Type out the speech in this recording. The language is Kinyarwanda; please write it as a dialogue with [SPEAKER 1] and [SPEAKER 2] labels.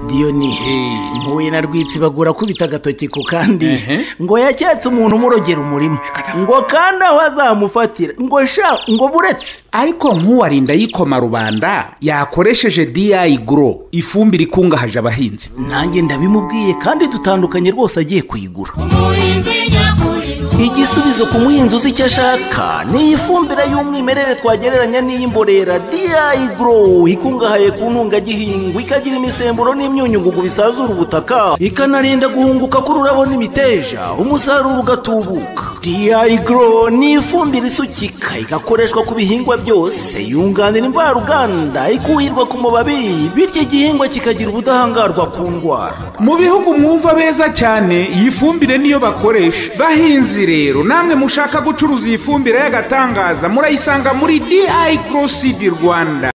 [SPEAKER 1] diyoni mpuye na rwitsibagura akubita agatoki ku kandi ngo yacyatse umuntu umurogera umurima ngo kandi aho azamufatira ngo sha ngo buretse
[SPEAKER 2] ariko nk'uwarinda yikoma rubanda yakoresheje diyayi guro ifumbire ikungahaje abahinzi
[SPEAKER 1] nanjye ndabimubwiye kandi dutandukanye rwose agiye kuyigura igisubizo ku muhinzi uzi icyo ashaka ni iyi fumbire y'umwimerere twagereranya n'iy'imborera diyayi guro ikungahaye ku ntungagihingwa ikagira imisemburo n'imyunyungugu bisazura ubutaka ikanarinda guhunguka k'ururabo n'imiteja umusaruro ugatubuka diyayi guro ni ifumbire isukika igakoreshwa ku bihingwa byose yunganira imvaruganda ikuhirwa ku mubabi bityo igihingwa kikagira ubudahangarwa ku ndwara
[SPEAKER 2] mu bihugu mwumva beza cyane iyi fumbire niyo bakoresha bahinzi rero namwe mushaka gucuruza iyi fumbire y'agatangaza murayisanga muri diyayi guro sidi rwanda